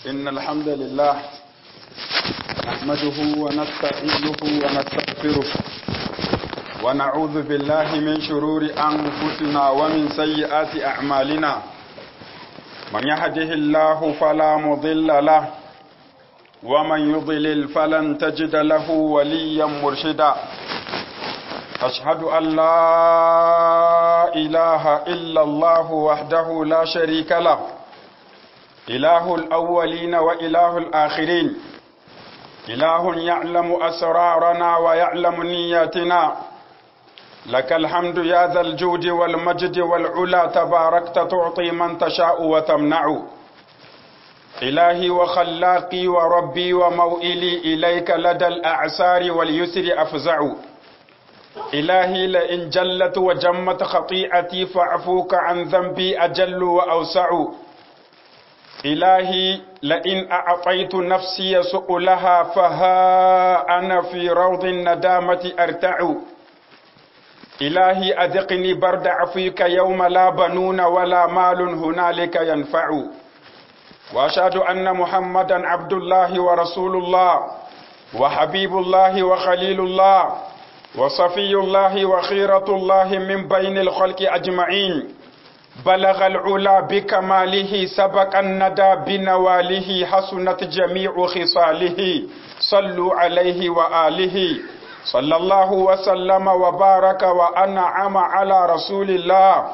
إن الحمد لله نحمده ونستعينه ونستغفره ونعوذ بالله من شرور أنفسنا ومن سيئات أعمالنا من يهده الله فلا مضل له ومن يضلل فلن تجد له وليا مرشدا أشهد أن لا إله إلا الله وحده لا شريك له إله الأولين وإله الآخرين إله يعلم أسرارنا ويعلم نياتنا لك الحمد يا ذا الجود والمجد والعلا تباركت تعطي من تشاء وتمنع إلهي وخلاقي وربي وموئلي إليك لدى الأعسار واليسر أفزع إلهي لئن جلت وجمت خطيئتي فاعفوك عن ذنبي أجل وأوسع إلهي لئن أعطيت نفسي سؤلها فها أنا في روض الندامة أرتع إلهي أذقني برد عفوك يوم لا بنون ولا مال هنالك ينفع وأشهد أن محمدا عبد الله ورسول الله وحبيب الله وخليل الله وصفي الله وخيرة الله من بين الخلق أجمعين بلغ العلا بكماله سبق الندى بنواله حسنت جميع خصاله صلوا عليه وآله صلى الله وسلم وبارك وأنعم على رسول الله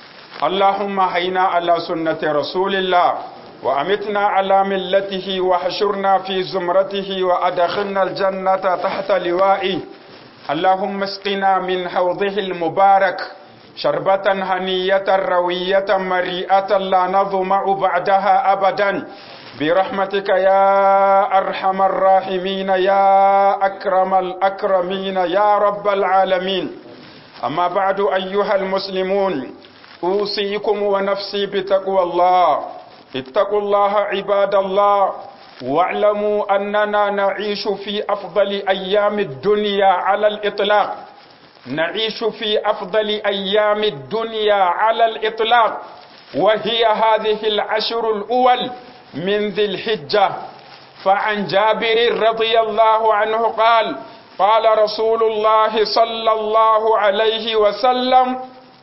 اللهم هينا على سنة رسول الله وأمتنا على ملته وحشرنا في زمرته وأدخلنا الجنة تحت لوائه اللهم اسقنا من حوضه المبارك شربة هنية روية مريئة لا نظمع بعدها أبدا برحمتك يا أرحم الراحمين يا أكرم الأكرمين يا رب العالمين أما بعد أيها المسلمون أوصيكم ونفسي بتقوى الله اتقوا الله عباد الله واعلموا أننا نعيش في أفضل أيام الدنيا على الإطلاق نعيش في أفضل أيام الدنيا على الإطلاق وهي هذه العشر الأول من ذي الحجة فعن جابر رضي الله عنه قال قال رسول الله صلى الله عليه وسلم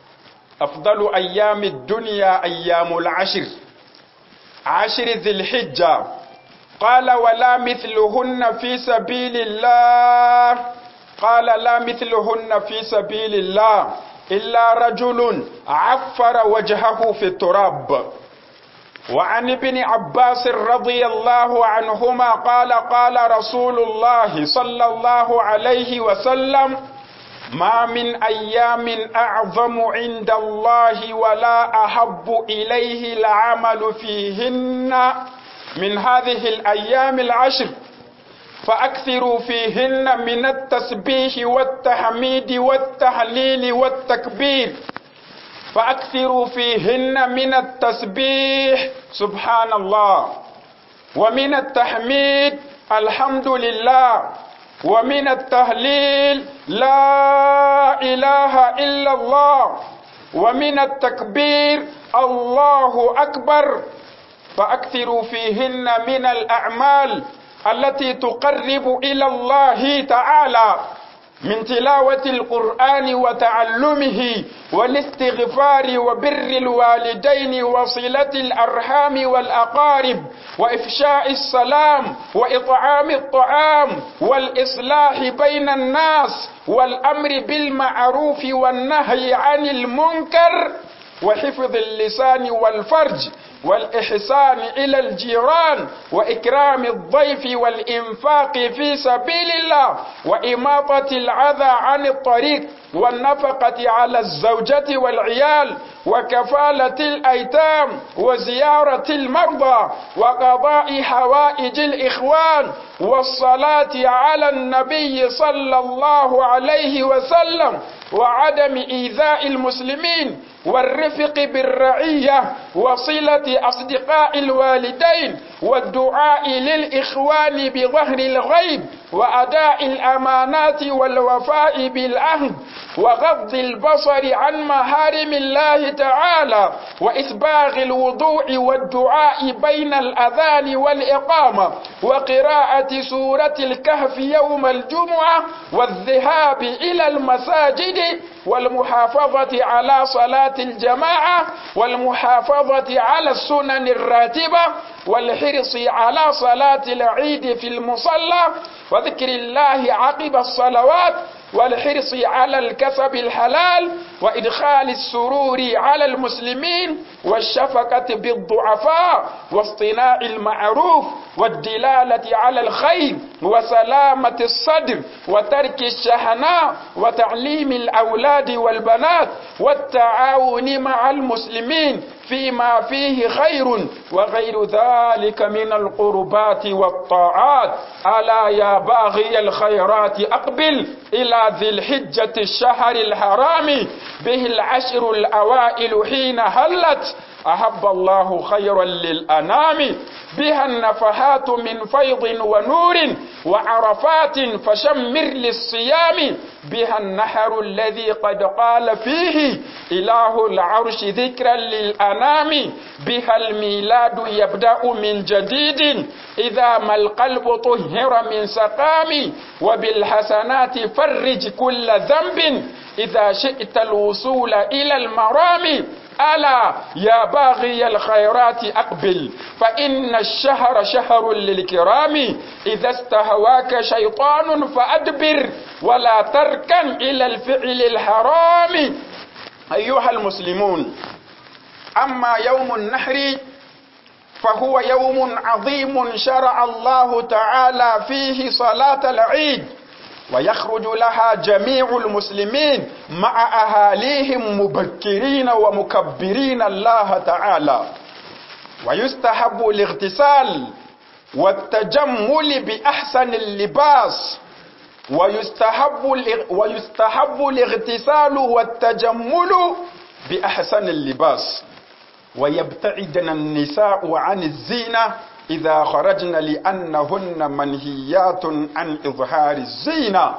أفضل أيام الدنيا أيام العشر عشر ذي الحجة قال ولا مثلهن في سبيل الله قال لا مثلهن في سبيل الله إلا رجل عفر وجهه في التراب وعن ابن عباس رضي الله عنهما قال قال رسول الله صلى الله عليه وسلم ما من أيام أعظم عند الله ولا أحب إليه العمل فيهن من هذه الأيام العشر فأكثروا فيهن من التسبيح والتحميد والتهليل والتكبير فأكثروا فيهن من التسبيح سبحان الله ومن التحميد الحمد لله ومن التهليل لا إله إلا الله ومن التكبير الله أكبر فأكثروا فيهن من الأعمال التي تقرب إلى الله تعالى من تلاوة القرآن وتعلمه والاستغفار وبر الوالدين وصلة الأرحام والأقارب وإفشاء السلام وإطعام الطعام والإصلاح بين الناس والأمر بالمعروف والنهي عن المنكر وحفظ اللسان والفرج والإحسان إلى الجيران وإكرام الضيف والإنفاق في سبيل الله وإماطة العذى عن الطريق والنفقة على الزوجة والعيال وكفالة الأيتام وزيارة المرضى وقضاء حوائج الإخوان والصلاة على النبي صلى الله عليه وسلم وعدم إيذاء المسلمين والرفق بالرعية وصلة أصدقاء الوالدين والدعاء للإخوان بظهر الغيب وأداء الأمانات والوفاء بالعهد وغض البصر عن محارم الله تعالى وإسباغ الوضوء والدعاء بين الأذان والإقامة وقراءة سورة الكهف يوم الجمعة والذهاب إلى المساجد والمحافظة على صلاة الجماعة والمحافظة على السنن الراتبة والحرص على صلاة العيد في المصلى وذكر الله عقب الصلوات والحرص على الكسب الحلال وإدخال السرور على المسلمين والشفقة بالضعفاء واصطناع المعروف والدلالة على الخير وسلامة الصدر وترك الشحناء وتعليم الأولاد والبنات والتعاون مع المسلمين فيما فيه خير وغير ذلك من القربات والطاعات ألا يا باغي الخيرات أقبل إلى ذي الحجة الشهر الحرام به العشر الأوائل حين هلت أحب الله خيرا للأنام بها النفحات من فيض ونور وعرفات فشمر للصيام بها النحر الذي قد قال فيه إله العرش ذكرا للأنام بها الميلاد يبدأ من جديد إذا ما القلب طهر من سقام وبالحسنات فرج كل ذنب إذا شئت الوصول إلى المرام ألا يا باغي الخيرات أقبل فإن الشهر شهر للكرام إذا استهواك شيطان فأدبر ولا تركن إلى الفعل الحرام أيها المسلمون أما يوم النحر فهو يوم عظيم شرع الله تعالى فيه صلاة العيد ويخرج لها جميع المسلمين مع أهاليهم مبكرين ومكبرين الله تعالى ويستحب الاغتسال والتجمل بأحسن اللباس ويستحب ويستحب الاغتسال والتجمل بأحسن اللباس ويبتعدن النساء عن الزينة إذا خرجن لأنهن منهيات عن إظهار الزينة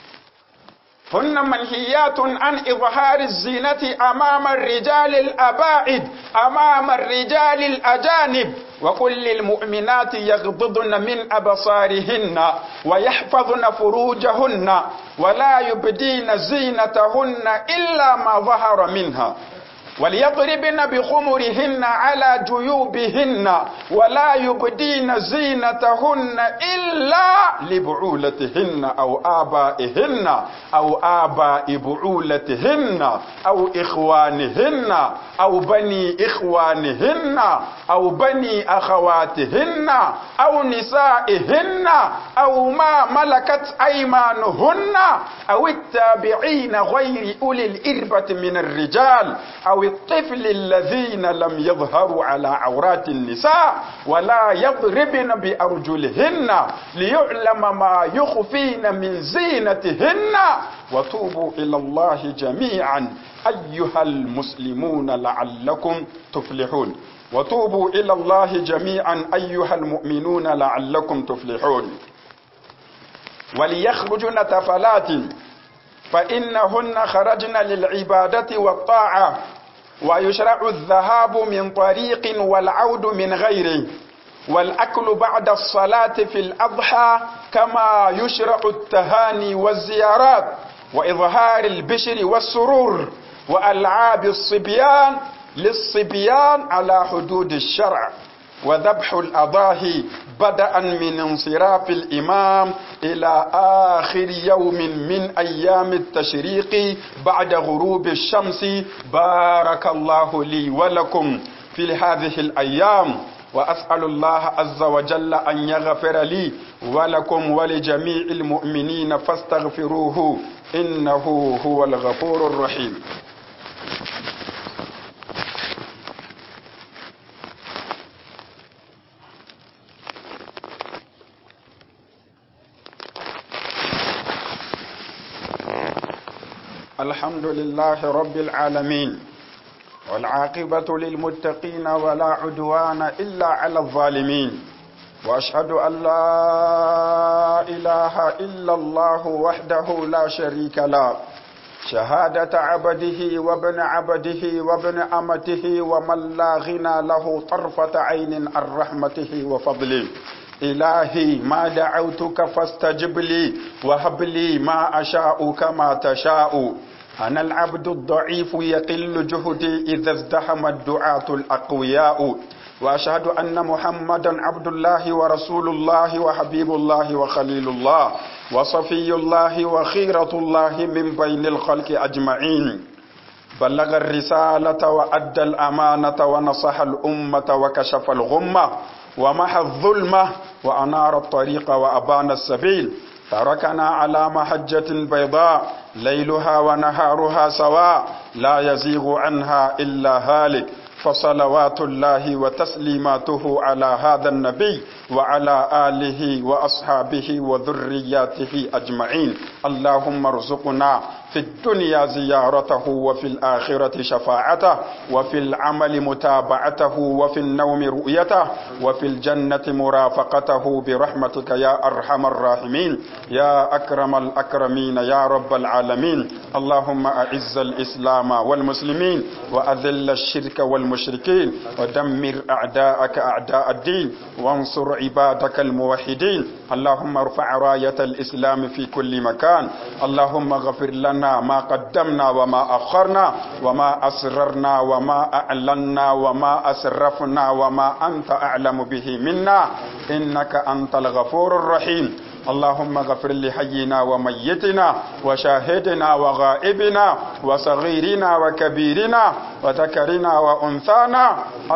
هن منهيات عن إظهار الزينة أمام الرجال الأبائد أمام الرجال الأجانب وكل المؤمنات يغضضن من أبصارهن ويحفظن فروجهن ولا يبدين زينتهن إلا ما ظهر منها وليضربن بخمرهن على جيوبهن ولا يبدين زينتهن إلا لبعولتهن أو آبائهن أو آباء بعولتهن أو إخوانهن أو بني إخوانهن أو بني أخواتهن أو نسائهن أو ما ملكت أيمانهن أو التابعين غير أولي الإربة من الرجال أو الطفل الذين لم يظهروا على عورات النساء ولا يضربن بأرجلهن ليعلم ما يخفين من زينتهن وتوبوا إلى الله جميعا أيها المسلمون لعلكم تفلحون وتوبوا إلى الله جميعا أيها المؤمنون لعلكم تفلحون وليخرجن تفلات فإنهن خرجن للعبادة والطاعة ويشرع الذهاب من طريق والعود من غيره والأكل بعد الصلاة في الأضحى كما يشرع التهاني والزيارات وإظهار البشر والسرور وألعاب الصبيان للصبيان على حدود الشرع وذبح الأضاحي بدءا من انصراف الإمام إلى آخر يوم من أيام التشريق بعد غروب الشمس بارك الله لي ولكم في هذه الأيام وأسأل الله عز وجل أن يغفر لي ولكم ولجميع المؤمنين فاستغفروه إنه هو الغفور الرحيم الحمد لله رب العالمين والعاقبة للمتقين ولا عدوان إلا على الظالمين وأشهد أن لا إله إلا الله وحده لا شريك له شهادة عبده وابن عبده وابن أمته ومن لا غنى له طرفة عين عن رحمته وفضله إلهي ما دعوتك فاستجب لي وهب لي ما أشاء كما تشاء أنا العبد الضعيف يقل جهدي إذا ازدحم الدعاة الأقوياء وأشهد أن محمدا عبد الله ورسول الله وحبيب الله وخليل الله وصفي الله وخيرة الله من بين الخلق أجمعين بلغ الرسالة وأدى الأمانة ونصح الأمة وكشف الغمة ومحى الظلمة وأنار الطريق وأبان السبيل تركنا على محجة بيضاء ليلها ونهارها سواء لا يزيغ عنها إلا هالك فصلوات الله وتسليماته على هذا النبي وعلى آله وأصحابه وذرياته أجمعين اللهم ارزقنا في الدنيا زيارته وفي الآخرة شفاعته وفي العمل متابعته وفي النوم رؤيته وفي الجنة مرافقته برحمتك يا أرحم الراحمين يا أكرم الأكرمين يا رب العالمين اللهم أعز الإسلام والمسلمين وأذل الشرك والمشركين ودمر أعداءك أعداء الدين وانصر عبادك الموحدين اللهم ارفع راية الإسلام في كل مكان اللهم غفر لنا ما قدمنا وما أخرنا وما أسررنا وما أعلنا وما أسرفنا وما أنت أعلم به منا إنك أنت الغفور الرحيم اللهم اغفر لحينا وميتنا وشاهدنا وغائبنا وصغيرنا وكبيرنا وذكرنا وأنثانا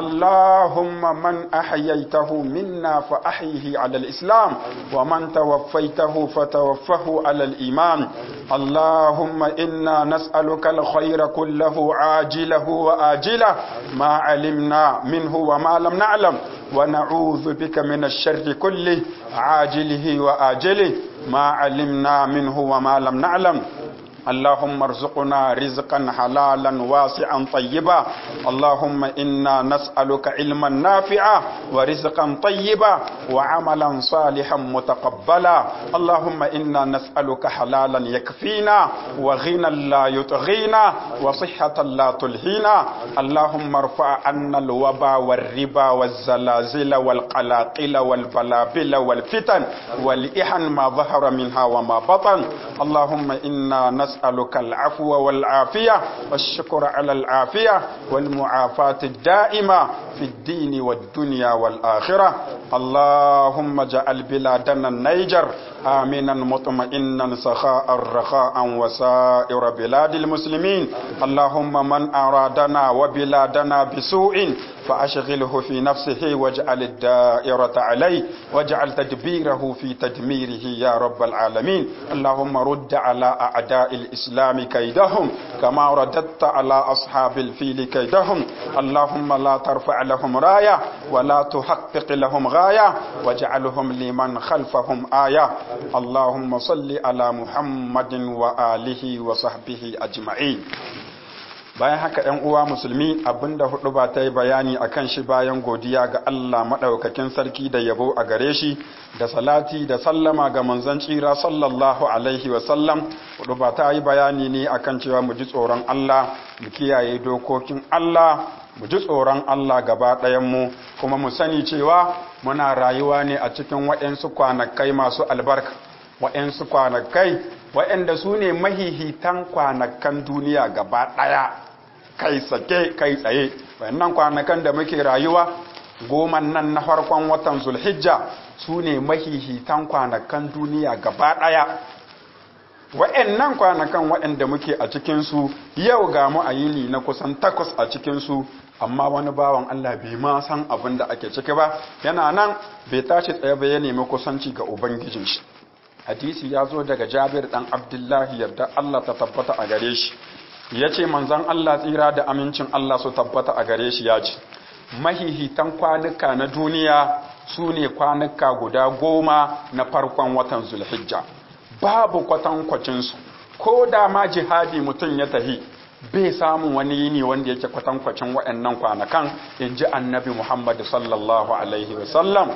اللهم من أحييته منا فأحيه على الإسلام ومن توفيته فتوفه على الإيمان اللهم إنا نسألك الخير كله عاجله وآجله ما علمنا منه وما لم نعلم ونعوذ بك من الشر كله عاجله وآجله ما علمنا منه وما لم نعلم اللهم ارزقنا رزقا حلالا واسعا طيبا اللهم إنا نسألك علما نافعا ورزقا طيبا وعملا صالحا متقبلا اللهم إنا نسألك حلالا يكفينا وغنى لا يطغينا وصحة لا تلهينا اللهم ارفع عنا الوبا والربا والزلازل والقلاقل والبلابل والفتن والإحن ما ظهر منها وما بطن اللهم إنا نسألك نسألك العفو والعافية والشكر على العافية والمعافاة الدائمة في الدين والدنيا والآخرة اللهم اجعل بلادنا النيجر آمنا مطمئنا سخاء رخاء وسائر بلاد المسلمين اللهم من أرادنا وبلادنا بسوء فأشغله في نفسه واجعل الدائرة عليه واجعل تدبيره في تدميره يا رب العالمين اللهم رد على أعداء الإسلام كيدهم كما رددت على أصحاب الفيل كيدهم اللهم لا ترفع لهم راية ولا تحقق لهم غاية واجعلهم لمن خلفهم آية اللهم صل على محمد وآله وصحبه أجمعين bayan haka ‘yan uwa musulmi abinda hudu ba ta yi bayani a kan shi bayan godiya ga Allah maɗaukakin sarki da yabo a gare shi da salati da sallama ga manzon tsira sallallahu alaihi wasallam hudu ba ta yi bayani ne a kan cewa mu ji tsoron Allah mu kiyaye dokokin Allah mu ji tsoron Allah gaba ɗayanmu kuma mu sani cewa muna rayuwa ne a cikin waɗansu kwanakai masu albarka waɗansu kwanakai waɗanda su ne mahihitan kwanakan duniya gaba ɗaya kai sake kai tsaye wayannan kwanakan da muke rayuwa goman nan na farkon watan zulhijja su ne mahihitan kwanakan duniya gaba ɗaya wayannan kwanakan waɗanda muke a cikinsu yau ga mu a yini na kusan takwas a cikinsu amma wani bawan Allah bai ma san abin da ake ciki ba yana nan bai tashi tsaye ba ya nemi kusanci ga ubangijin shi hadisi ya zo daga jabir dan abdullahi yarda Allah ta tabbata a gare shi ya ce manzan Allah tsira da amincin Allah su tabbata a gare shi ya ce mahihitan kwanuka na duniya su ne kwanuka guda goma na farkon watan zulhijja babu kwatankwacinsu ko da ma jihadi mutum ya tahi bai samun wani yini wanda yake kwatankwacin waɗannan kwanakan in ji annabi muhammad sallallahu alaihi wasallam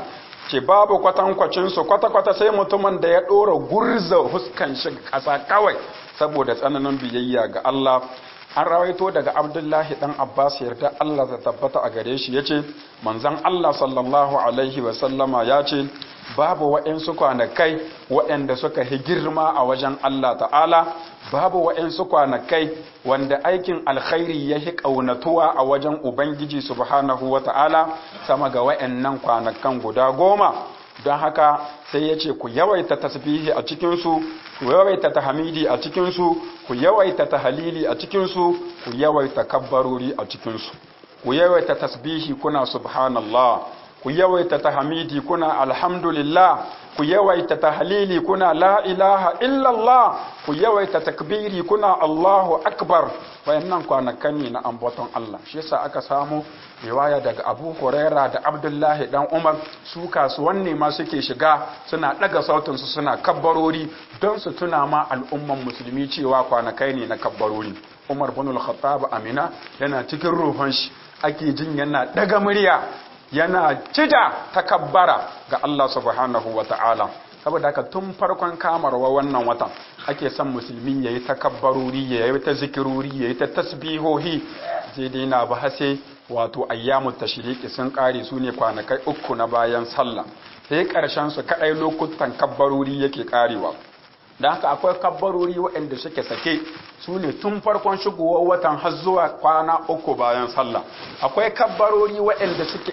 ce babu kwatankwacinsu kwata-kwata sai mutumin da ya ɗora gurza huskan shi ƙasa kawai saboda tsananin biyayya ga Allah an rawaito daga abdullahi dan abbas yarda Allah ta tabbata a gare shi yace manzon Allah sallallahu alaihi wa sallama ya ce babu waɗansu kwanakai waɗanda suka hi girma a wajen Allah ta'ala babu waɗansu kwanakai wanda aikin alkhairi ya hi ƙaunatuwa a wajen ubangiji subhanahu wa ta'ala sama ga waɗannan kwanakan guda goma don haka sai ya ce ku yawaita tasbihi a cikinsu ku yawaita tahmidi a cikinsu ku yawaita tahalili a cikinsu ku yawaita kabbarori a cikinsu ku yawaita tasbihi kuna subhanallah ku yawaita tahmidi kuna alhamdulillah ku yawaita tahlili kuna la ilaha illallah ku yawaita takbiri kuna Allahu akbar wayannan kwanakan ne na ambaton Allah shi yasa aka samu riwaya daga Abu Huraira da Abdullahi dan Umar su kasuwanni ma suke shiga suna daga sautin su suna kabbarori don su tuna ma al'umman musulmi cewa kwanakai ne na kabbarori Umar bin al-Khattab Amina yana cikin ruhun shi ake jin yana daga murya yana cida takabbara ga Allah subhanahu wa ta'ala saboda haka tun farkon kamarwa wannan watan ake son musulmi ya yi takabbarori ya yi ta zikirori ya yi ta tasbihohi zai daina ba hase wato ayyamu tashriki sun kare su ne kwanakai uku na bayan sallah sai karshen su kadai lokutan kabbarori yake karewa da haka akwai kabbarori waɗanda suke sake su ne tun farkon shigowar watan har zuwa kwana uku bayan sallah akwai kabbarori waɗanda suke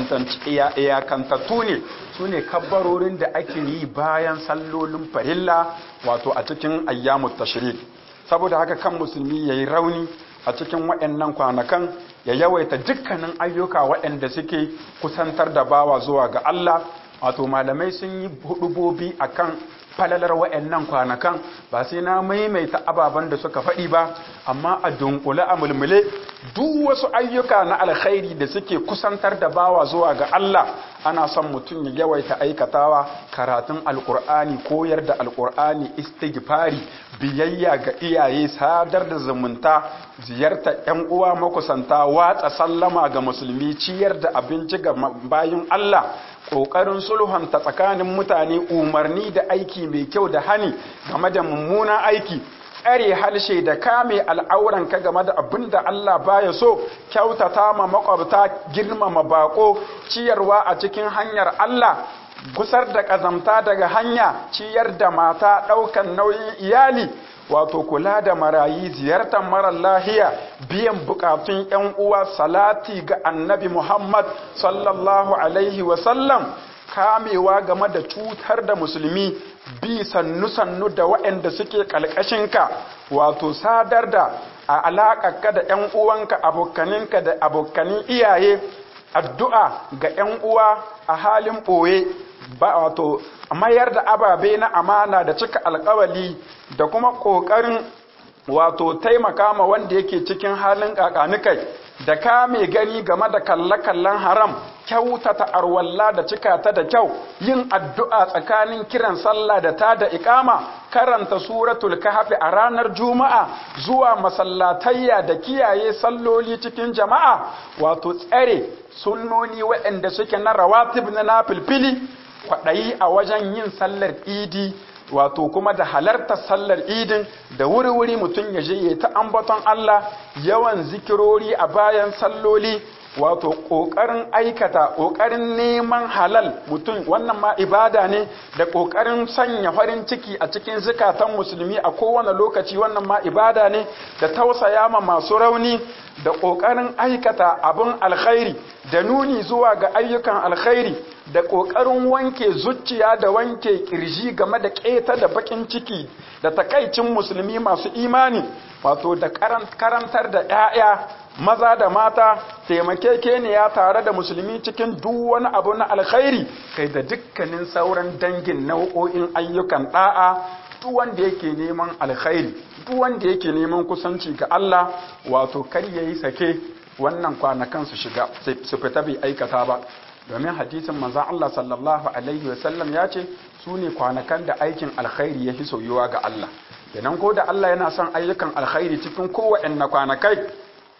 iyakantattu ne su ne kabbarorin da ake yi bayan sallolin farilla wato a cikin ayyamu tashrik saboda haka kan musulmi ya yi rauni a cikin waɗannan kwanakan ya yawaita dukkanin ayyuka waɗanda suke kusantar da bawa zuwa ga Allah wato malamai sun yi hudubobi akan falalar wa'annan kwanakan ba sai na maimaita ababen da suka faɗi ba amma a dunkule a mulmule duk wasu ayyuka na alkhairi da suke kusantar da bawa zuwa ga Allah ana son mutum ya yawaita aikatawa karatun alkur'ani koyar da alkur'ani istighfari biyayya ga iyaye sadar da zumunta ziyarta yan uwa makusanta watsa sallama ga musulmi ciyar da abinci ga bayin Allah ƙoƙarin sulhunta tsakanin mutane umarni da aiki mai kyau da hani game da mummunan aiki tsare halshe da kame al'auranka game da abin da Allah baya so kyautata ma makwabta girmama bako ciyarwa a cikin hanyar Allah gusar da ƙazamta daga hanya ciyar da mata ɗaukan nauyin iyali wato kula da marayi ziyartar marar lahiya biyan bukatun yan uwa salati ga annabi Muhammad sallallahu alaihi wasallam kamewa game da cutar da musulmi bi sannu-sannu da waɗanda suke ƙalƙashinka wato sadar da a alaƙarka da ‘yan uwanka abokaninka da abokanin iyaye addu'a ga ‘yan uwa a halin ɓoye ba wato mayar da ababe na amana da cika alkawali da kuma ƙoƙarin wato taimaka ma wanda yake cikin halin ƙaƙanikai da kame gani game da kalle-kallen haram kyautata arwalla da cika ta da kyau yin addu'a tsakanin kiran sallah da ta da ikama karanta suratul kahfi a ranar juma'a zuwa masallatayya da kiyaye salloli cikin jama'a wato tsare sunnoni waɗanda suke na rawatib na nafilfili kwaɗayi a wajen yin sallar idi wato kuma da halartar sallar idin da wuri-wuri mutum ya je ya ta ambaton Allah yawan zikirori a bayan salloli wato ƙoƙarin aikata ƙoƙarin neman halal mutum wannan ma ibada ne da ƙoƙarin sanya farin ciki a cikin zukatan musulmi a kowane lokaci wannan ma ibada ne da tausaya ma masu rauni da ƙoƙarin aikata abin alkhairi da nuni zuwa ga ayyukan alkhairi da ƙoƙarin wanke zuciya da wanke ƙirji game da ƙeta da baƙin ciki da takaicin musulmi masu imani wato da karantar da 'ya'ya maza da mata taimakekeniya tare da musulmi cikin duk wani abu na alkhairi kai da dukkanin sauran dangin nau'o'in ayyukan da'a duk wanda yake neman alkhairi duk wanda yake neman kusanci ga Allah wato kar yayi sake wannan kwanakan su shiga su fita bai aikata ba domin hadisin manzon Allah sallallahu alaihi wasallam ya ce su ne kwanakan da aikin alkhairi ya fi soyuwa ga Allah kenan ko da Allah yana son ayyukan alkhairi cikin kowanne kwanakai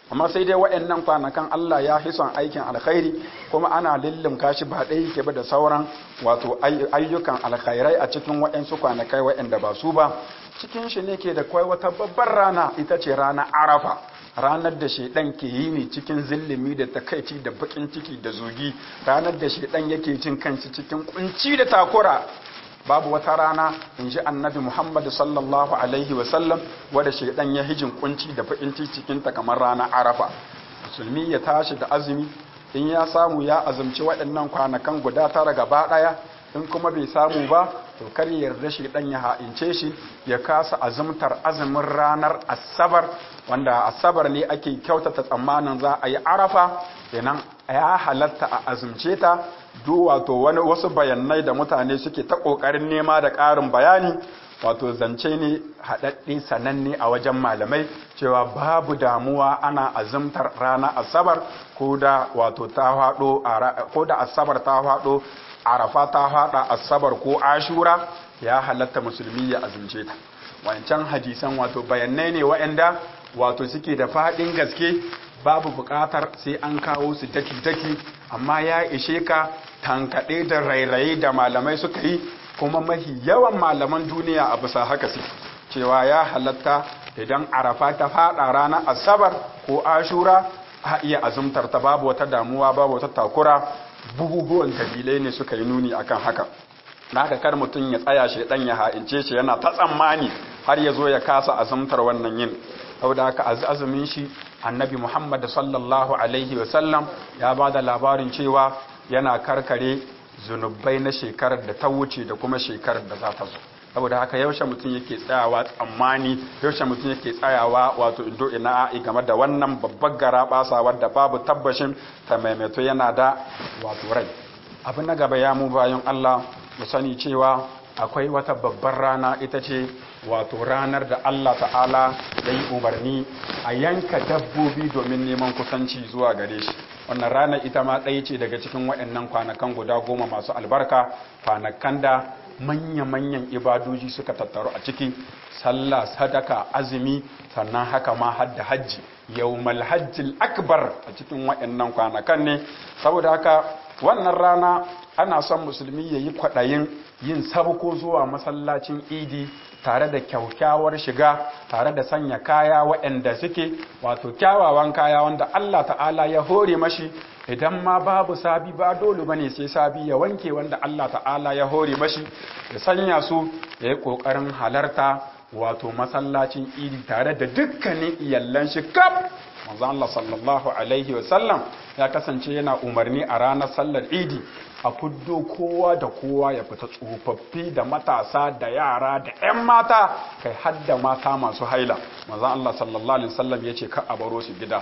amma sai dai wa'annan kwanakan Allah ya fi son aikin alkhairi kuma ana lillimka shi ba ɗaya yake ba da sauran wato ayyukan alkhairai a cikin wa'ansu kwanakai wa'anda ba su ba cikin shi ne ke da kwai wata babbar rana ita ce rana arafa ranar da shaidan ke yi ne cikin zillimi da takaici da bakin ciki da zugi ranar da shaidan yake cin kanshi cikin kunci da takura babu wata rana in ji annabi muhammad sallallahu alaihi wasallam wadda shaidan ya hijin kunci da bakin cikin ta kamar rana arafa musulmi ya tashi da azumi in ya samu ya azumci waɗannan kwanakan guda tara gaba ɗaya in kuma bai samu ba to kar ya yarda shi dan ya ha'ince shi ya kasa azumtar azumin ranar asabar wanda asabar ne ake kyautata tsammanin za a yi arafa kenan ya halatta a azumce ta duk wato wani wasu bayanai da mutane suke ta kokarin nema da ƙarin bayani wato zance ne haɗaɗɗe sananne a wajen malamai cewa babu damuwa ana azumtar rana asabar ko da wato ta faɗo ko da asabar ta faɗo arafa ta faɗa asabar ko ashura ya halatta musulmi ya azumce ta wancan hadisan wato bayanai ne waɗanda wato suke da faɗin gaske babu buƙatar sai an kawo su daki-daki amma ya ishe ka tankaɗe da rairaye da malamai suka yi kuma mahi yawan malaman duniya a bisa haka su cewa ya halatta idan arafa ta faɗa ranar asabar ko ashura a iya azumtar ta babu wata damuwa babu wata takura buguguwan dalilai ne suka yi nuni akan haka na ga kar mutum ya tsaya shi dan ya ha'ince shi yana ta tsammani har ya zo ya kasa azumtar wannan yin saboda haka azumin shi annabi muhammad sallallahu alaihi wasallam ya ba da labarin cewa yana karkare zunubai na shekarar da ta wuce da kuma shekarar da za ta zo saboda haka yaushe mutum yake tsayawa tsammani yaushe mutum yake tsayawa wato indo ina a game da wannan babbar gara basa wadda babu tabbashin ta maimaito yana da wato rai abu na gaba ya mu bayan Allah mu sani cewa akwai wata babbar rana ita ce wato ranar da Allah ta'ala ya yi umarni a yanka dabbobi domin neman kusanci zuwa gare shi wannan ranar ita ma ɗaya ce daga cikin waɗannan kwanakan guda goma masu albarka kwanakan da manya-manyan ibadoji suka tattaru a ciki sallah sadaka azumi sannan haka ma hadda hajji yawmal hajjil akbar a cikin waɗannan kwanakan ne saboda haka wannan rana ana son musulmi ya yi kwaɗayin yin sabko zuwa masallacin idi tare da kyaukyawar shiga tare da sanya kaya waɗanda suke wato kyawawan kaya wanda Allah ta'ala ya hore mashi idan ma babu sabi ba dole bane sai sabi ya wanke wanda Allah ta'ala ya hore mashi ya sanya su ya yi ƙoƙarin halarta wato masallacin idi tare da dukkanin iyallan shi kaf manzon Allah sallallahu alaihi wasallam ya kasance yana umarni a ranar sallar idi a fuddo kowa da kowa ya fita tsofaffi da matasa da yara da 'yan mata kai hadda mata masu haila manzon Allah sallallahu alaihi wasallam ya ce ka a baro su gida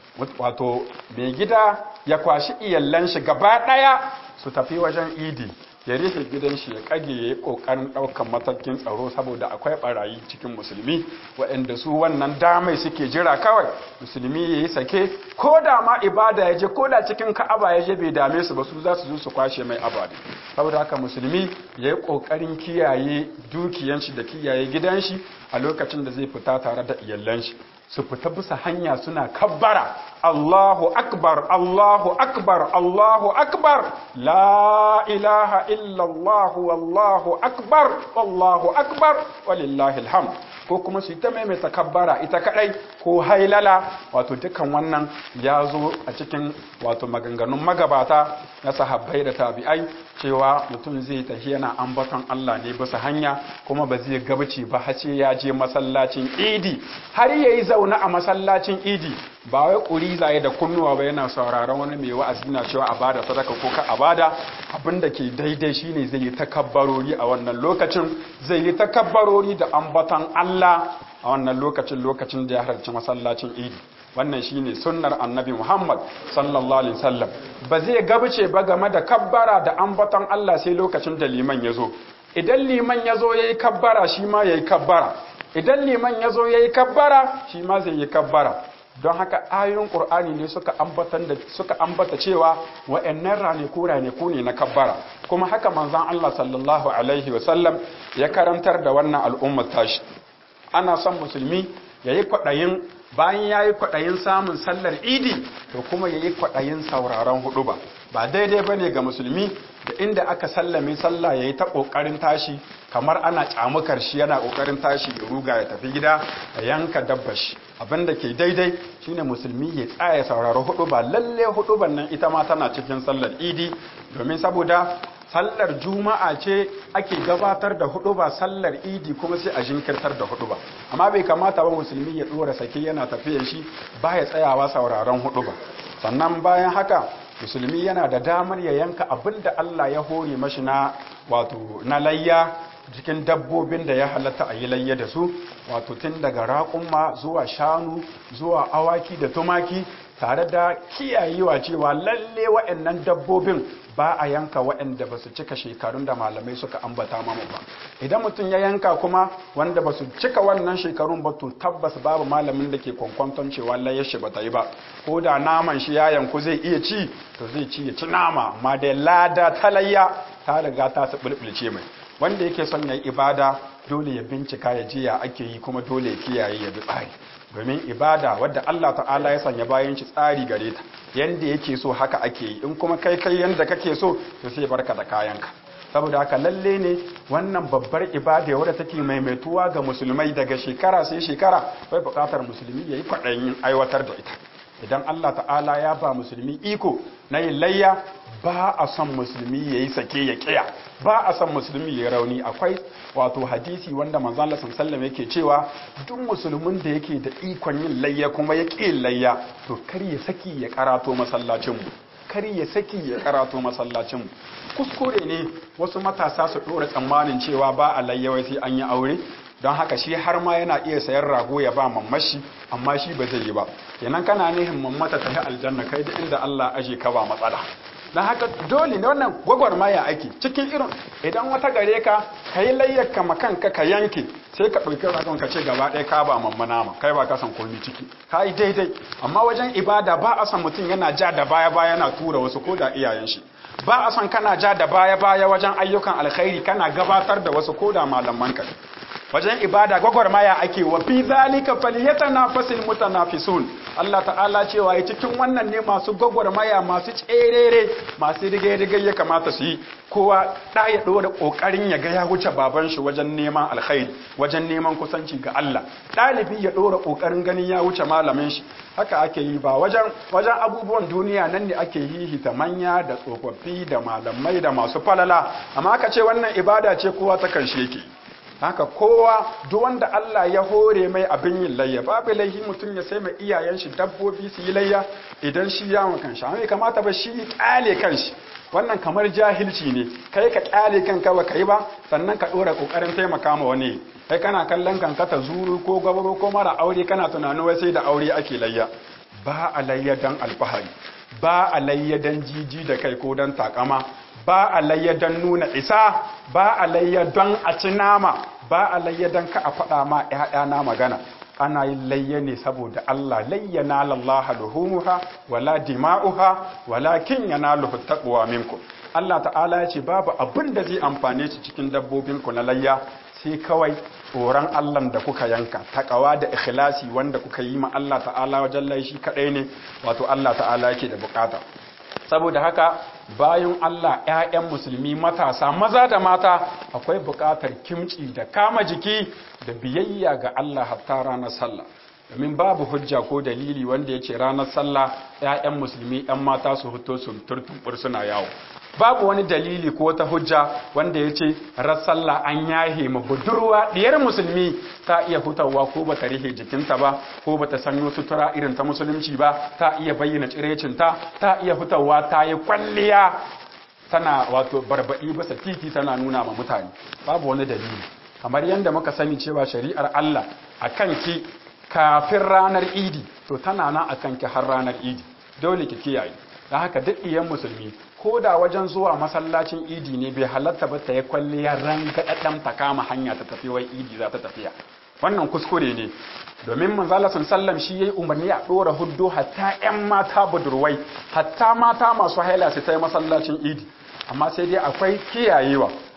wato mai gida ya kwashi iyallan shi gaba daya su tafi wajen idi ya rufe gidan shi ya kage ya yi kokarin daukan matakin tsaro saboda akwai barayi cikin musulmi waɗanda su wannan damai suke jira kawai musulmi ya yi sake ko da ma ibada ya je ko da cikin ka'aba ya je bai dame su ba su za su zo su kwashe mai abadi saboda haka musulmi ya yi kokarin kiyaye dukiyan shi da kiyaye gidan shi a lokacin da zai fita tare da iyalan shi su fita bisa hanya suna kabbara Allahu akbar Allahu akbar Allahu akbar la ilaha illallah wallahu akbar wallahu akbar walillahi alhamd ko kuma su ta maimaita kabbara ita kadai ko hailala wato dukan wannan ya zo a cikin wato maganganun magabata na sahabbai da tabi'ai cewa mutum zai tafi yana ambaton Allah ne bisa hanya kuma ba zai gabaci ba har sai ya je masallacin idi har yayi zauna a masallacin idi ba wai ƙuri zaye da kunnuwa ba yana sauraron wani mai wa'azi na cewa a bada sadaka ko ka a bada abinda ke daidai shine zai yi takabbarori a wannan lokacin zai yi takabbarori da ambaton Allah a wannan lokacin lokacin da ya halarci masallacin idi wannan shine sunnar annabi Muhammad sallallahu alaihi wasallam ba zai gabace ba game da kabbara da ambaton Allah sai lokacin da liman ya zo idan liman ya zo yayi kabbara shi ma yayi kabbara idan liman ya zo yayi kabbara shi ma zai yi kabbara don haka ayoyin ƙur'ani ne suka ambatan da suka ambata cewa wa'annan ranaku ranaku ne na kabbara kuma haka manzon Allah sallallahu alaihi wasallam ya karantar da wannan al'ummar tashi ana son musulmi yayi kwaɗayin bayan ya yi kwaɗayin samun sallar idi to kuma ya yi kwaɗayin sauraron hudu ba ba daidai ba ne ga musulmi da inda aka sallame sallah ya yi ta ƙoƙarin tashi kamar ana ƙyamukar shi yana ƙoƙarin tashi ya ruga ya tafi gida ya yanka dabba shi abinda ke daidai shine musulmi ya tsaya sauraro hudu ba lalle hudu nan ita ma tana cikin sallar idi domin saboda sallar juma'a ce ake gabatar da hudu ba sallar idi kuma sai a jinkirtar da hudu ba amma bai kamata ba musulmi ya dora sake yana tafiyan shi ba ya tsayawa sauraron hudu ba sannan bayan haka musulmi yana da damar ya yanka abin da Allah ya hore mashi na wato na layya cikin dabbobin da ya halatta a yi layya da su wato tun daga raƙumma zuwa shanu zuwa awaki da tumaki tare da kiyayewa cewa lalle waɗannan dabbobin ba a yanka waɗanda ba su cika shekarun da malamai suka ambata mamu ba idan mutum ya yanka kuma wanda ba su cika wannan shekarun ba to tabbas babu malamin da ke kwankwanton cewa layyar shi ba ta yi ba ko da naman shi ya yanku zai iya ci to zai ci ya ci nama amma da lada ta layya ta riga ta su bulbulce mai wanda yake son ya yi ibada dole ya bincika ya ji ya ake yi kuma dole ya kiyaye ya bi tsari domin ibada wadda Allah ta'ala ya sanya bayan shi tsari gare ta yanda yake so haka ake yi in kuma kai kai yanda kake so to sai barka da kayanka saboda haka lalle ne wannan babbar ibada wadda take maimaituwa ga musulmai daga shekara sai shekara bai bukatar musulmi yayi kwaɗayin aiwatar da ita idan Allah ta'ala ya ba musulmi iko na yin layya ba a son musulmi ya yi sake ya kiya ba a son musulmi ya rauni akwai wato hadisi wanda manzon Allah sallallahu yake cewa duk musulmin da yake da ikon yin layya kuma ya ƙi layya to kar ya saki ya karato masallacin mu kar ya saki ya karato masallacin mu kuskure ne wasu matasa su dora tsammanin cewa ba a layya wai sai an yi aure don haka shi har ma yana iya sayan rago ya ba mammashi amma shi ba zai yi ba kenan kana nihin mammata ta yi aljanna kai da inda Allah aje ka ba matsala don haka dole ne wannan gwagwarmaya ake cikin irin idan wata gare ka ka yi layyaka makanka ka yanke sai ka ɗauki ragon ka ce gaba ɗaya ka ba mamma nama kai ba ka san komi ciki ka yi daidai amma wajen ibada ba a san mutum yana ja da baya baya yana tura wasu ko da iyayen shi ba a san kana ja da baya baya wajen ayyukan alkhairi kana gabatar da wasu ko da malaman ka wajen ibada gwagwarmaya ake wa fi zalika falyatanafasil mutanafisun Allah ta'ala cewa ya cikin wannan ne masu gwagwarmaya masu tserere masu rige-rige ya kamata su yi kowa da ya dora kokarin ya ga ya wuce baban shi wajen neman alkhairi wajen neman kusanci ga Allah dalibi ya dora kokarin ganin ya wuce malamin shi haka ake yi ba wajen wajen abubuwan duniya nan ne ake hihita manya da tsofaffi da malamai da masu falala amma aka ce wannan ibada ce kowa ta karshe yake haka kowa duk wanda Allah ya hore mai abin yin layya babu laihi mutum ya sai mai iyayen shi dabbobi su yi layya idan shi ya makan shi amma kamata ba shi kyale kanshi wannan kamar jahilci ne kai ka kyale kanka ba kai ba sannan ka dora kokarin taimaka ma wani kai kana kallon kanka ta zuru ko gabaro ko mara aure kana tunanin wai sai da aure ake layya ba a layya dan alfahari ba a layya dan jiji da kai ko dan takama ba a layya don nuna isa ba a layya don a ci nama ba a layya don ka a faɗa ma ‘ya'yana magana ana yin layya ne saboda Allah layyana lallaha luhumuha wala dima'uha walakin yanaluhu taqwa minkum Allah ta'ala ya ce babu abin da zai amfane shi cikin dabbobinku na layya sai kawai tsoron Allah da kuka yanka takawa da ikhlasi wanda kuka yi ma Allah ta'ala wajen laishi kadai ne wato Allah ta'ala yake da bukata saboda haka bayan Allah ‘ya'yan musulmi matasa maza da mata akwai buƙatar kimci da kama jiki da biyayya ga Allah hatta ranar sallah domin babu hujja ko dalili wanda ya ce ranar sallah ‘ya'yan musulmi ‘yan mata su hito su turtumbur suna yawo babu wani dalili ko ta hujja wanda ya ce ran sallah an yahe ma budurwa ɗiyar musulmi ta iya hutawa ko bata rihe jikinta ba ko bata sanyo sutura irin ta musulunci ba ta iya bayyana cirecinta ta iya hutawa ta yi kwalliya tana wato barbaɗi bisa titi tana nuna ma mutane babu wani dalili kamar yadda muka sani cewa shari'ar Allah a kanki kafin ranar idi to tana nan a kanki har ranar idi dole ki kiyaye da haka duk iyan musulmi ko da wajen zuwa masallacin idi ne bai halatta ba ta yi kwalliya rangaɗaɗɗen ta kama hanya ta tafi wai idi za ta tafiya wannan kuskure ne domin manzala sun sallam shi ya yi umarni a ɗora huddo hatta 'yan mata budurwai hatta mata masu haila su ta yi masallacin idi amma sai dai akwai kiyayewa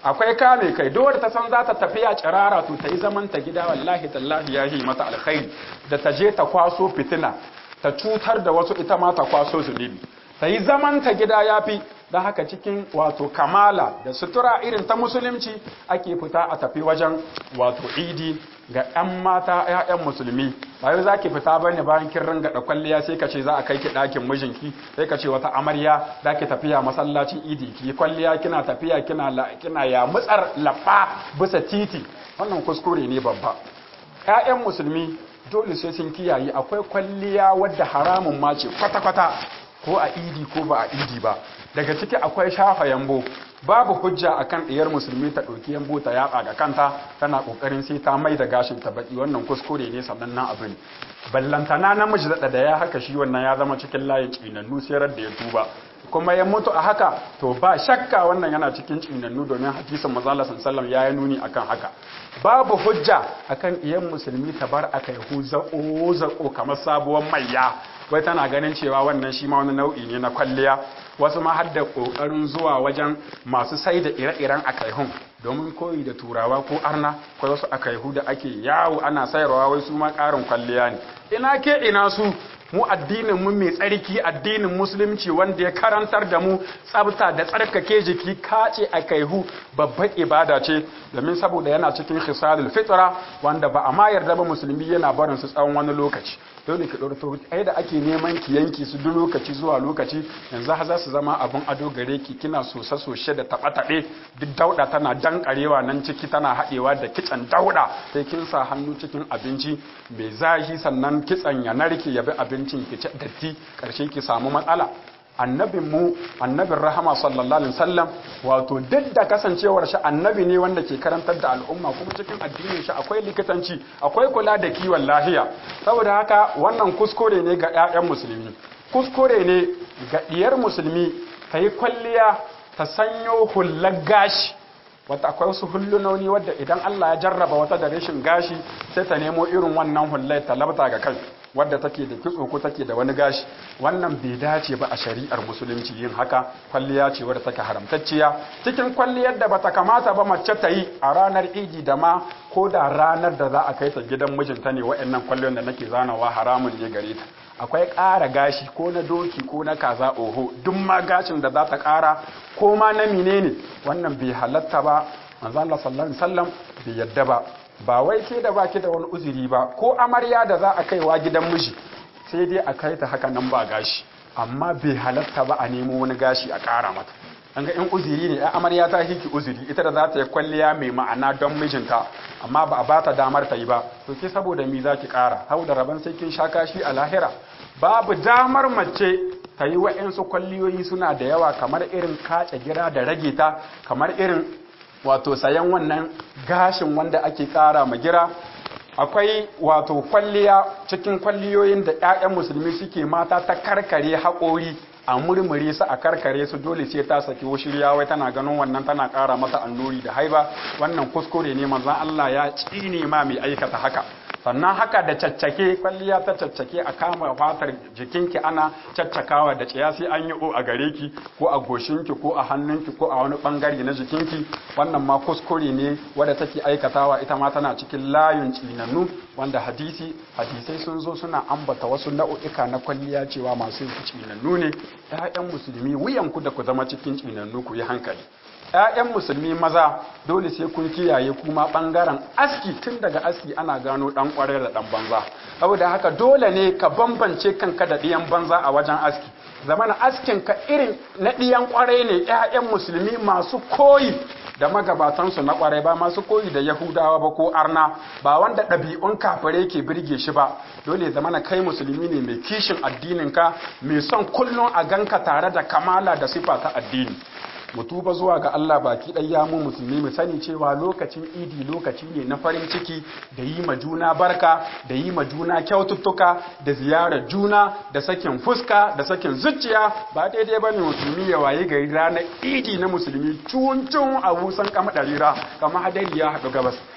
akwai kame kai dole ta san za ta tafiya cirara to ta yi zaman ta gida wallahi tallahi ya yi mata alkhairi da ta je ta kwaso fitina ta cutar da wasu ita ma ta kwaso zunubi ta yi zaman ta gida ya fi don haka cikin wato kamala da sutura irin ta musulunci ake fita a tafi wajen wato idi ga 'yan mata 'ya'yan musulmi ba yau za ki fita bane bayan kin ringa da kwalliya sai ka ce za a kai ki ɗakin mijinki sai ka ce wata amarya za ki tafiya masallacin idi ki kwalliya kina tafiya kina kina ya mutsar labba bisa titi wannan kuskure ne babba 'ya'yan musulmi dole sai sun kiyaye akwai kwalliya wadda haramun ma ce kwata-kwata ko a idi ko ba a idi ba daga ciki akwai shafa yambo babu hujja akan ɗiyar musulmi ta ɗauki yambo ta yatsa ga kanta tana ƙoƙarin sai ta mai da gashin ta baki wannan kuskure ne sannan na abin ballantana namiji da da ya haka shi wannan ya zama cikin layin tsinannu sai da ya tuba kuma ya mutu a haka to ba shakka wannan yana cikin tsinannu domin hadisin manzo sallallahu ya yi nuni akan haka babu hujja akan iyan musulmi ta bar akai hu zako zako kamar sabuwar mayya wai tana ganin cewa wannan shi ma wani nau'i ne na kwalliya wasu ma har da kokarin zuwa wajen masu sai da ire-iren akaihun domin koyi da turawa ko arna ko wasu akaihu da ake yawo ana sayarwa wai su ma karin kwalliya ne ina ke ina su mu addinin mu mai tsarki addinin musulunci wanda ya karantar da mu tsabta da tsarkake jiki kace a kaihu babban ibada ce domin saboda yana cikin khisalul fitra wanda ba a ma yarda ba musulmi yana barin su tsawon wani lokaci dole ki ɗorto ai da ake neman ki yanki su duk lokaci zuwa lokaci yanzu ha za su zama abin ado gare ki kina sosa soshe da taɓa taɓe duk dauɗa tana dankarewa nan ciki tana haɗewa da kitsan dauɗa sai kin sa hannu cikin abinci mai zahi sannan kitsan ya narke ya bi abincin ki ci datti ƙarshe ki samu matsala annabin mu annabin rahama sallallahu alaihi wasallam wato duk da kasancewar shi annabi ne wanda ke karantar da al'umma kuma cikin addinin shi akwai likitanci akwai kula da kiwon lafiya saboda haka wannan kuskure ne ga ƴaƴan musulmi kuskure ne ga diyar musulmi ta yi kwalliya ta sanyo hullar gashi wata akwai wasu hullunoni wadda idan Allah ya jarraba wata da rashin gashi sai ta nemo irin wannan hullai ta labta ga kai wadda take da kitso ko take da wani gashi wannan bai dace ba a shari'ar musulunci yin haka kwalliya ce wadda take haramtacciya cikin kwalliyar da bata kamata ba mace ta yi a ranar idi da ma ko da ranar da za a kai ta gidan mijinta ne wa'annan kwallon da nake zanawa haramun ne gare ta akwai ƙara gashi ko na doki ko na kaza oho duk ma gashin da za ta ƙara ko ma na menene wannan bai halatta ba manzo Allah sallallahu alaihi wasallam bai yadda ba ba wai ke da baki da wani uzuri ba ko amarya da za a kaiwa gidan miji sai dai a kai ta haka nan ba gashi amma bai halatta ba a nemo wani gashi a ƙara mata an ga in uzuri ne amarya ta hiki uzuri ita da za ta yi kwalliya mai ma'ana don mijinta amma ba a ba ta damar ta yi ba to ke saboda mi za ki ƙara hau da rabon sai kin sha kashi a lahira babu damar mace ta yi wa'yansu kwalliyoyi suna da yawa kamar irin kace gira da rage ta kamar irin wato sayan wannan gashin wanda ake ƙara ma gira akwai wato kwalliya cikin kwalliyoyin da 'ya'yan musulmi suke mata ta karkare haƙori a murmure su a karkare su dole sai ta saki shirya wai tana ganin wannan tana ƙara mata annuri da haiba wannan kuskure ne manzon Allah ya tsine ma mai aikata haka sannan haka da caccake kwalliya ta caccake a kama fatar jikinki ana caccakawa da ciya sai an yi o a gare ki ko a goshinki ko a hannunki ko a wani bangare na jikinki wannan ma kuskure ne wadda take aikatawa ita ma tana cikin layun tsinannu wanda hadisi hadisai sun zo suna ambata wasu nau'ika na kwalliya cewa masu tsinannu ne ƴaƴan musulmi wuyanku da ku zama cikin tsinannu ku yi hankali ‘ya'yan musulmi maza dole sai kun kiyaye kuma ɓangaren aski tun daga aski ana gano ɗan ƙwarai da ɗan banza saboda haka dole ne ka bambance kanka da ɗiyan banza a wajen aski zamana askin ka irin na ɗiyan ƙwarai ne ‘ya'yan musulmi masu koyi da magabatansu na ƙwarai ba masu koyi da yahudawa ba ko arna ba wanda ɗabi'un kafare ke birge shi ba dole zamana kai musulmi ne mai kishin addininka mai son kullum a ganka tare da kamala da sifa ta addini mu tuba zuwa ga Allah baki ɗaya mu musulmi mu sani cewa lokacin idi lokaci ne na farin ciki da yi ma juna barka da yi ma juna kyaututtuka da ziyarar juna da sakin fuska da sakin zuciya ba daidai bane musulmi ya waye gari ranar idi na musulmi cuncun a wusan kama ɗarira kama hadari ya haɗu gabas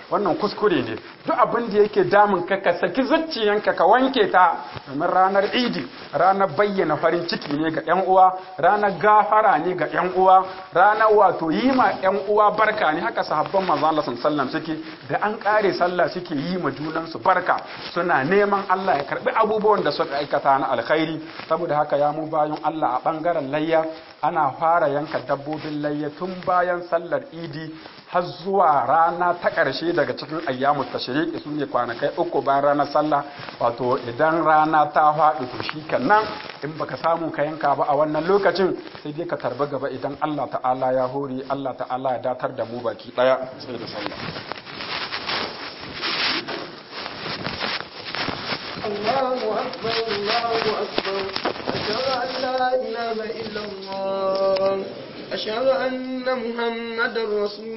wannan kuskure ne duk abin da yake damun ka ka saki zuciyanka ka wanke ta domin ranar idi ranar bayyana farin ciki ne ga yan uwa ranar gafara ne ga yan uwa ranar wato yi ma yan uwa barka ne haka sahabban manzo Allah sallallahu suke da an kare sallah suke yi ma junan su barka suna neman Allah ya karbi abubuwan da suka aikata na alkhairi saboda haka ya mu bayan Allah a bangaren layya ana fara yanka dabbobin layya tun bayan sallar idi har zuwa rana ta ƙarshe daga cikin ayyamu tashriqi su ne kwanakai uku bayan ranar sallah wato idan rana ta faɗi to shi nan in baka samu ka yanka ba a wannan lokacin sai dai ka tarbi gaba idan Allah ta'ala ya hore Allah ta'ala ya datar da mu baki ɗaya sai da sallah الله أكبر الله أكبر أشهد أن لا إله إلا الله أشهد أن محمد رسول